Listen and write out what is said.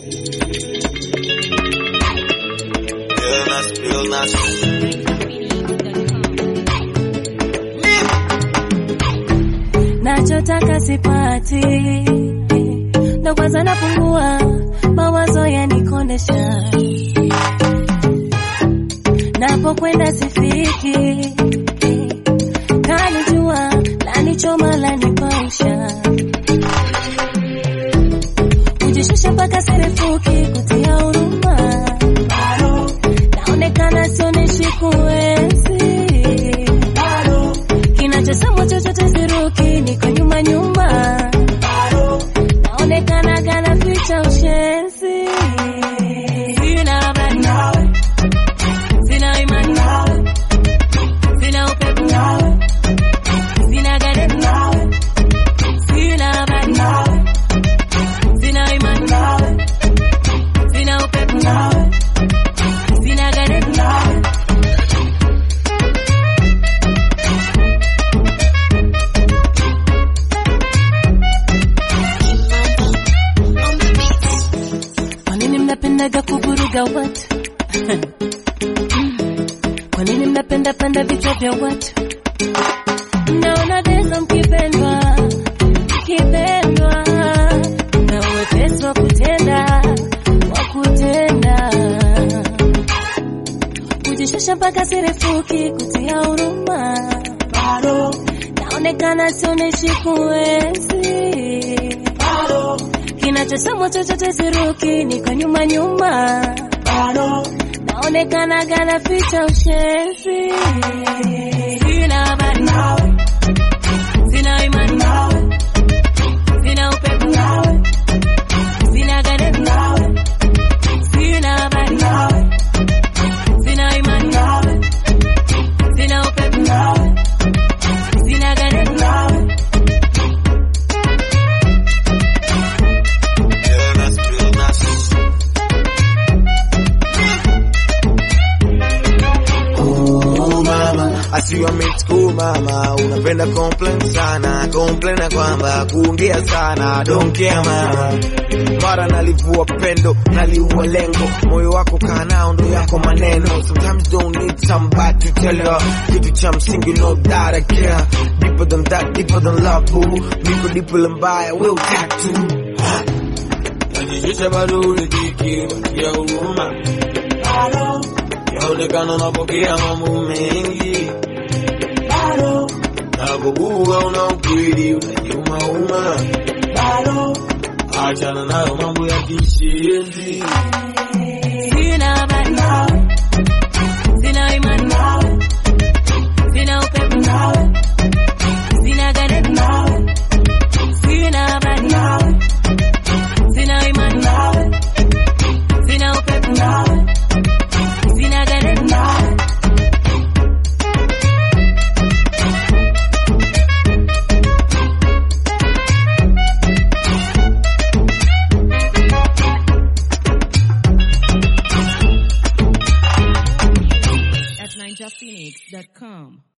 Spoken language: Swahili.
Illness, illness. nachotaka sipati, ndo kwanza napungua, mawazo yanikondesha, napokwenda sifiki, kalijua lanichoma lanipausha, kujishusha mpaka serefuki, kutia huruma, naonekana sionyeshi kuwezi kinachosemwa chochote siruki, niko nyuma nyuma, naonekana gana ficha ushenzi, sina habari nawe, sina imani nawe, sina upepo nawe, sina gari nawe, sina habari nawe, sina imani nawe, sina upepo nawe, sina gari nawe. Kwa nini mnapendaga kuvuruga watu? Kwa nini mnapenda penda vichwa vya watu? Naona deza mkipendwa, mkipendwa na uwepesi wa kutenda, wa kutenda kujishusha mpaka sirefuki, kutia huruma, naonekana sionyeshi kuwezi kinachosemwa chochote siruki, niko nyuma nyuma, naonekana gana ficha ushenzi, sina habari nawe, sina imani nawe, sina upepo nawe, sina gari nawe, sina habari nawe, sina imani nawe, sina upepo nawe, sina gari nawe. Illness, illness. Oh mama, asiwa mixku mama, unapenda complain sana, complain na kwamba kuongea sana, don't care mama. Mara nalivua pendo, naliua lengo, moyo wako kaa nao ndo yako maneno. Sometimes don't need somebody to tell you, kitu cha msingi no that I care. Deeper than that, deeper than love boo, niko deeper than mbaya, will tattoo. Najishusha bado unijiki, ya huruma. Yaonekana unapokea mambo mengi. Nakubuga una ukweli, unajiumauma. Achana nayo mambo ya kishenzi. Sina habari nawe, sina imani nawe, sina upepo nawe, sina gari nawe, sina habari nawe, sina imani nawe, sina upepo nawe, sina gari nawe. at ninjaphoenix.com.